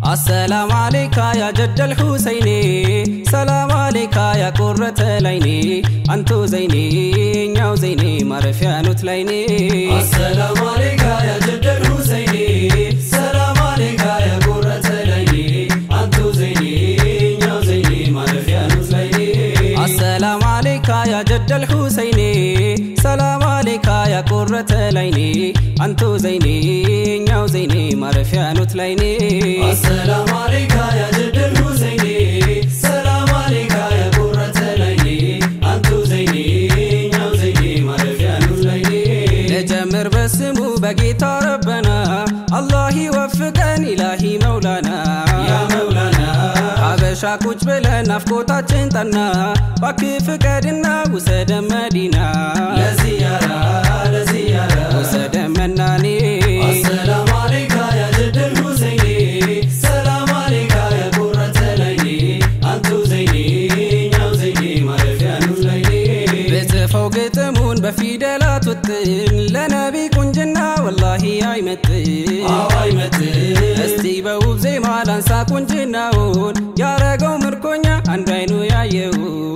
አሰላም አሌካ ያ ጀደል ሁሰይኔ ሰላም አሌካ ያ ቁረተ ላይኔ አንቱ ዘይኔ እኛው ዘይኔ ማረፊያ ኑት ላይኔ አሰላም አሌካ ያ ጀደል ሁሰይኔ ሰላም አሌካ ያ ቁረተ ላይኔ አንቱ ዘይኔ እኛው ዘይኔ ማረፊያ ኑት ላይኔ አሰላም አሌካ ያ ጀደል ሁሰይኔ ሰላም አሌካ ያ ቁረተ ላይኔ አንቱ ዘይኔ እኛው ዘይኔ ማረፊያ ኑት ላይኔ አሰላም አሌካ ያ ጀደል ሁሰይኔ ሰላም አሌካ ያ ቁረተ ላይኔ አንቱ ዘይኔ እኛው ዘይኔ ማረፊያ ኑት ላይኔ ልጀምር በስሙ በጌታ ረበና አላህ ይወፍቀን ኢላሂ መውላና ያ መውላና ሀበሻ ቁጭ ብለን ናፍቆታችን ጠና ባክ ፍቀድና ውሰደ መዲና ለዚያራ ለዚያራ ውሰደ መናኔ አሰላም አሌካ ያ ጀደል ሁሰይኔ ሰላም አሌካ ያ ቁረተ ላይኔ አንቱ ዘይኔ እኛው ዘይኔ ማረፊያ ኑት ላይኔ ብጽፈው ግጥሙን በፊደላት ውጥን ለነቢ ቁንጅና ወላሂ አይመጥን አዋይ መት እስቲ በውብ ዜማ ላንሳ ቁንጅናውን ያረገው ምርኮኛ አንዱ አይኑ ያየው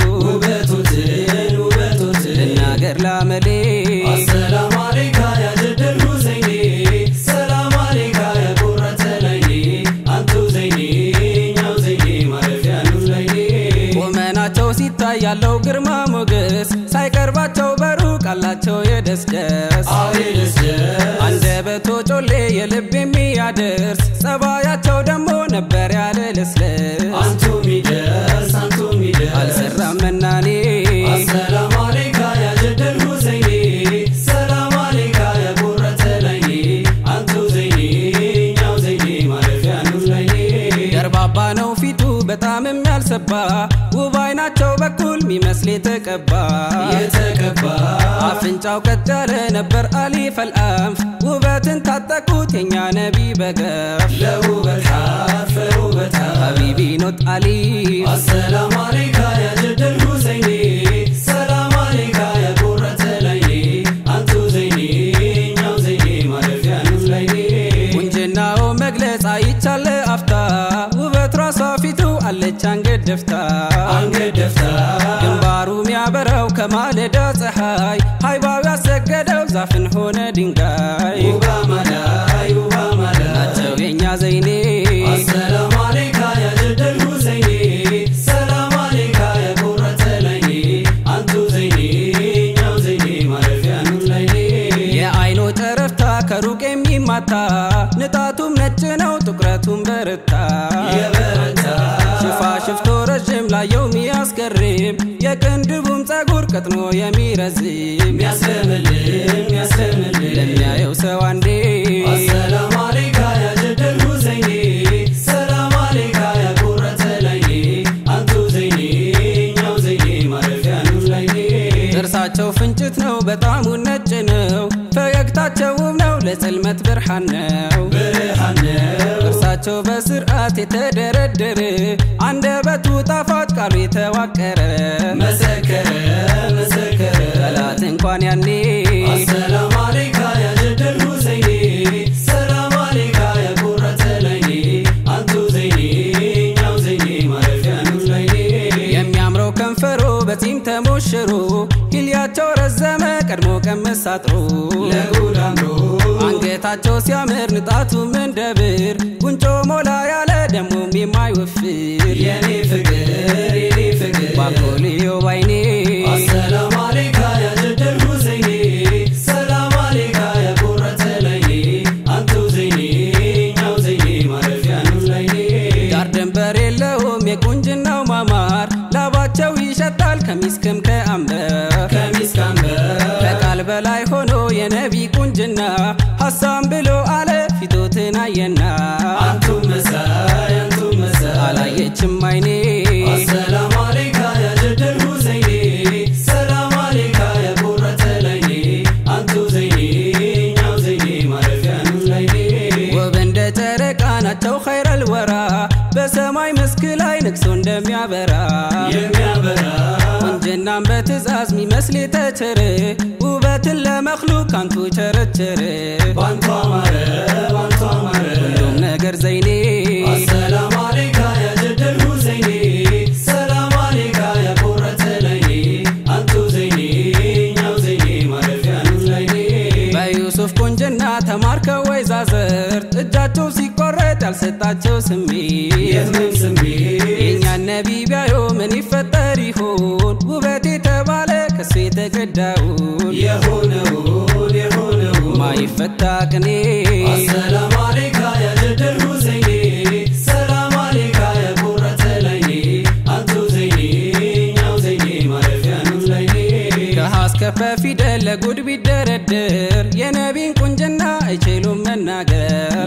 ውበቶትን ውበቶትን ልናገር ላመሌ አሰላም አሌካ ያ ጀደል ሁሰይኔ ሰላም አሌካ ያ ቁረተ ላይኔ አንቱ ዘይኔ እኛው ዘይኔ ማረፊያ ኑት ላይኔ ቁመናቸው ሲታይ ያለው ግርማ ሞገስ ሳይቀርባቸው በሩቅ አላቸው የደስደስ አዌ ደስደስ አንደበቶ ጮሌ የልብ የሚያደርስ ጸባያቸው ደግሞ ነበር ያለ ለስለስ አንቱ ሚደርስ አንቱ ሚደርስ አልሰራም መናኔ አሰላም አሌካ ያ ጀደል ሁሰይኔ ሰላም አሌካ ያ ቁረተ ላይኔ አንቱ ዘይኔ እኛው ዘይኔ ማረፊያ ኑት ላይኔ ደርባባ ነው ፊቱ በጣም የሚያልሰባ ውብ አይናቸው በኩል ሚመስል የተቀባ የተቀባ አፍንጫው ቀጥ ያለ ነበር አሊፍ አልአንፍ ውበትን ታጠቁት የኛ ነቢ በገፍ ለውበት ሐፍ ለውበት ሐፍ ሀቢቢ ኖት አሊ አሰላም አሌካ ያ ጀደል ሁሰይኔ ሰላም አሌካ ያ ቁረተ ላይኔ አንቱ ዘይኔ እኛው ዘይኔ ማረፊያ ኑት ላይኔ ቁንጅናው መግለጽ አይቻለ አፍታ ውበት ራሷ ፊቱ አለች አንገት ደፍታ አንገት ደፍታ ግንባሩ ሚያበራው ከማለዳ ፀሐይ ሃይባው ያሰገደው ዛፍን ሆነ ድንጋይ ውባ ማላይ ውባ ማላይ ናቸው የኛ ዘይኔ አሰላም አሌካ ያ ጀደል ሁሰይኔ ሰላም አሌካ ያ ቁረተ ላይኔ አንቱ ዘይኔ እኛው ዘይኔ ማረፊያ ኑት ላይኔ የአይኖ ጨረፍታ ከሩቅ የሚማታ ንጣቱም ነጭ ነው ጥቁረቱም በረታ የበረታ ሽፋ ሽፍቶ ረዥም ላየው ሚያስገርም የቅንድቡም ጸጉር ቀጥኖ የሚረዝም ሚያስለምልም ሚያስለምልም ለሚያየው ሰው አንዴ አሰላም አሌካ ያ ጀደል ሁሰይኔ ሰላም አሌካ ያ ቁረተ ላይኔ አንቱ ዘይኔ እኛው ዘይኔ ማረፊያ ኑት ላይኔ ጥርሳቸው ፍንጭት ነው በጣሙ ነጭ ነው ፈገግታቸው ውብ ነው ለጽልመት ብርሃን ነው ብርሃን ነው ጥርሳቸው በስርዓት የተደረደረ አንደበቱ ጣፋጭ ቃሉ የተዋቀረ መሰከረ መሰከረ ጠላት እንኳን ያኔ አሰላም አሌካ ያ ጀደል ሁሰይኔ ሰላም አሌካ ያ ቁረተ ላይኔ አንቱ ዘይኔ እኛው ዘይኔ ማረፊያ ኑት ላይኔ የሚያምረው ከንፈሮ በጺም ተሞሽሮ ሂልያቸው ረዘመ ቀድሞ ቀመስ አጥሮ ለጉድ አምሮ አንገታቸው ሲያምር ንጣቱ ምንደብር ጉንጮ ሞላ ያለ ደሞም የማይወፍር የኔ ፍቅር የኔ ፍቅር ባኮልዮ ባይኔ አሰላም አሌካ ያ ጀደል ሁሰይኔ ሰላም አሌካ ያ ቁረተ ላይኔ አንቱ ዘይኔ እኛው ዘይኔ ማረፊያ ኑት ላይኔ ዳር ድንበር የለውም የቁንጅናው ማማር ላባቸው ይሸታል ከሚስክም ከአንበር ከሚስክ አንበር ከቃል በላይ ሆኖ የነቢ ቁንጅና ሐሳም ብሎ አለ ፊቶትን አየና አንቱም መሳይ አንቱም መሳይ አላየችም አይኔ አሰላም አሌካ ያ ጀደል ሁሰይኔ ሰላም አሌካ ያ ቁረተ ላይኔ አንቱ ዘይኔ እኛው ዘይኔ ማረፊያ ኑት ላይኔ ውብ እንደ ጨረቃ ናቸው ኸይረል ወራ በሰማይ መስክ ላይ ነግሶ እንደሚያበራ የሚያበራ ቁንጅናም በትእዛዝ ሚመስል የተቸረ ውበትን ለመክሉቅ አንቱ ቸረቸረ ባንቷ አማረ ባንቷ አማረ ሁሉም ነገር ዘይኔ አሰላም ያልሰጣቸው ስሜት የህመም ስሜት የእኛን ነቢ ቢያዩ ምን ይፈጠር ይሆን ውበት የተባለ ከሱ የተገዳውን የሆነውን የሆነውን ማይፈታ ቅኔ አሰላም አለይካ ያ ጀደል ሁሰይኔ ሰላም አለይካ ያ ቁረተ ላይኔ አንቱ ዘይኔ እኛው ዘይኔ ማረፊያ ነው ላይኔ ከሀ እስከ ፐ ፊደል ለጉድ ቢደረድር የነቢን ቁንጅና አይችሉም መናገር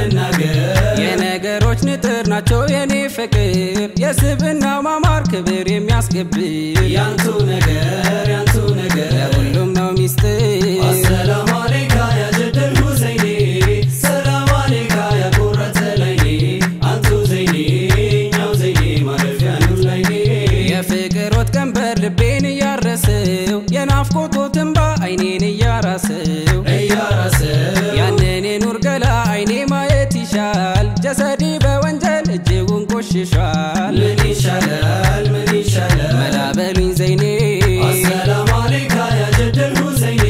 ለመናገር የነገሮች ንጥር ናቸው የኔ ፍቅር የስብና ማማር ክብር የሚያስገብር ያንቱ ነገር ያንቱ ነገር ለሁሉም ነው ሚስጥር አሰላም አለይካ ያ ጀደል ሁሰይኔ ሰላም አለይካ ያ ቁረተ ላይኔ አንቱ ዘይኔ እኛው ዘይኔ ማረፊያ ነው ላይኔ የፍቅር ወጥ ቀንበር ልቤን እያረሰው የናፍቆት እንባ አይኔን እያራሰው እያራሰው ያንን የኑር ገላ አይኔ ማየት ይሻል ጀሰዴ በወንጀል እጅጉን ቆሽሿል ምን ይሻላል ምን ይሻላል መላ በሉኝ ዘይኔ አሰላም አለይካ ያ ጀደል ሁሰይኔ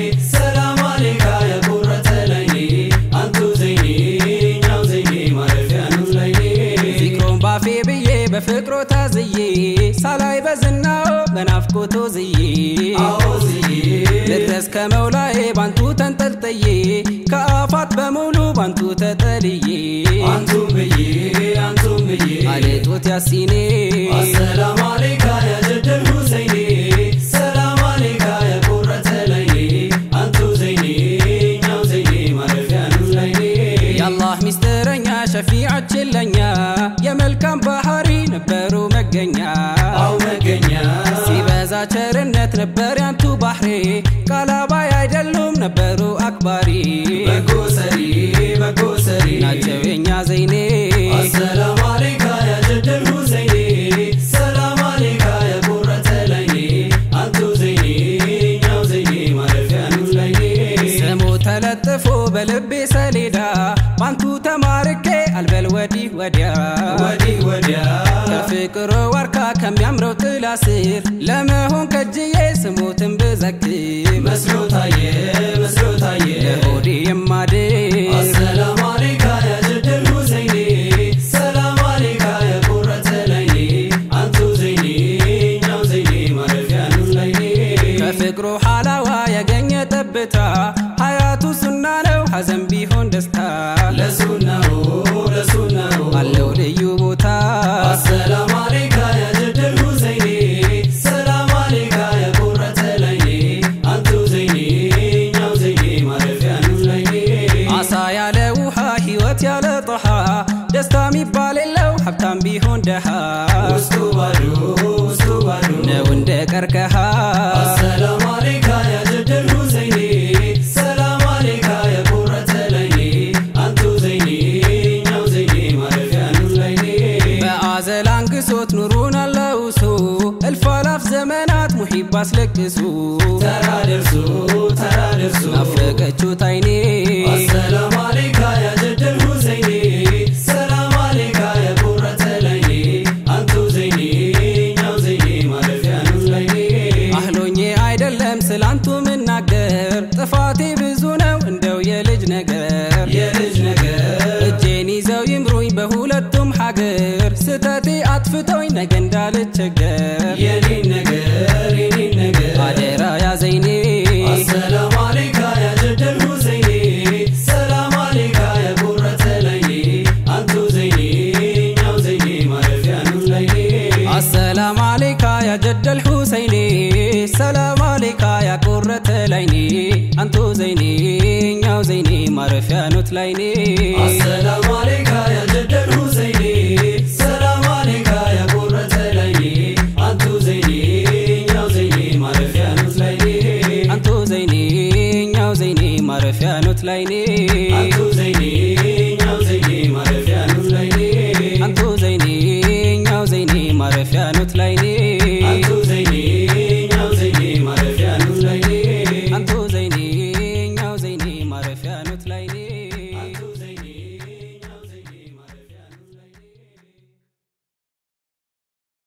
ሰላም አለይካ ያ ቁረተ ላይኔ አንቱ ዘይኔ እኛው ዘይኔ ማረፊያ ነው ላይኔ ዚክሮን ባፌ ብዬ በፍቅሮ ታዝዬ ሳላይ በዝናው በናፍቆቶ ዝዬ አዎ ዝዬ ልድረስ ከመውላዬ ባንቱ ተንጠልጥዬ ከአፋት በሙሉ ባንቱ ተጠልዬ አንቱም ብዬ አንቱም ብዬ አልጦት ያሲኔ አሰላም አለይካ ያ ጀደል ሁሰይኔ ሰላም አለይካ ያ ቁረተ ላይኔ አንቱ ዘይኔ እኛው ዘይኔ ማረፊያ ነው ላይኔ የአላህ ሚስጥረኛ ሸፊዓችን ለኛ የመልካም ባህሪ ነበሩ መገኛ አው መገኛ ሲበዛ ቸርነት ነበር ያንቱ ባህሬ ቃላባይ አይደሉም ነበሩ አክባሪ በጎ ሰሪ በጎ ሰሪ ናቸው የኛ ዘይኔ አሰላም አለይካ ያ ጀደል ሁሰይኔ ሰላም አለይካ ያ ቁረተ ላይኔ አንቱ ዘይኔ እኛው ዘይኔ ማረፊያ ነው ላይኔ ስሙ ተለጥፎ በልቤ ሰሌዳ ባንቱ ተማርኬ አልበል ወዲህ ወዲያ ወዲህ ወዲያ ከፍቅሮ ዋርካ ከሚያምረው ጥላ ስር ለመሆን ከጅዬ ስሙትን ብዘክር መስሎ ታየ መስሎ ታየ ለሆዴ የማድር አሰላም አለይካ ያ ጀደል ሁሰይኔ ሰላም አለይካ ያ ቁረተ ላይኔ አንቱ ዘይኔ እኛው ዘይኔ ማረፊያ ነው ላይኔ ከፍቅሩ ሓላዋ ያገኘ ጠብታ ሀያቱ ሱና ነው ሐዘን ቢሆን ደስታ ለሱናው ለሱናው አለው ልዩ ቦታ አሰላም አለይካ ያ ጀደል ሁሰይኔ ሰላም አለይካ ያ ቁረተ ላይኔ አንቱ ዘይኔ እኛው ዘይኔ ማረፊያ ነው ላይኔ አሳ ያለ ውሃ ሕይወት ያለ ጦሃ ደስታ ሚባል የለው ሀብታም ቢሆን ደሃ ውስጡ ባዶ ውስጡ ባዶ ነው እንደ ቀርከሃ አሰላም አለይካ ያ ጀደል ሁሰይኔ ሰላም አለይካ ያ ቁረተ ላይኔ አንቱ ዘይኔ እኛው ዘይኔ ማረፊያ ነው ላይኔ በአዘል አንግሶት ኑሩን አላውሱ እልፍ አላፍ ዘመናት ሙሒብ አስለቅሱ ተራ ደርሶ ተራ ደርሶ ናፈቀችሁት አይኔ አሰላም አለይካ ያ ጀደል ሁሰይኔ ሰላም አለይካ ያ ቁረተ ላይኔ አንቱ ዘይኔ እኛው ዘይኔ ማረፊያ ነው ላይኔ አህሎኜ አይደለም ስላንቱ ምናገር ጥፋቴ ብዙ ነው እንደው የልጅ ነገር የልጅ ነገር እጄን ይዘው ይምሩኝ በሁለቱም ሀገር ስተቴ አጥፍቶኝ ነገ እንዳልቸገር የኔን ነገር የኔን ነገር አደራ ያዘይኔ አሰላም አለይካ ያ ጀደል ሁሰይኔ ሰላም አለይካ ያ ቁረተ ላይኔ አንቱ ዘይኔ እኛው ዘይኔ ማረፊያ ነው ላይኔ አሰላም አለይካ ያ ጀደል ሁሰይኔ ሰላም አለይካ ያ ቁረተ ላይኔ አንቱ ዘይኔ እኛው ዘይኔ ማረፊያ ኖት ላይኔ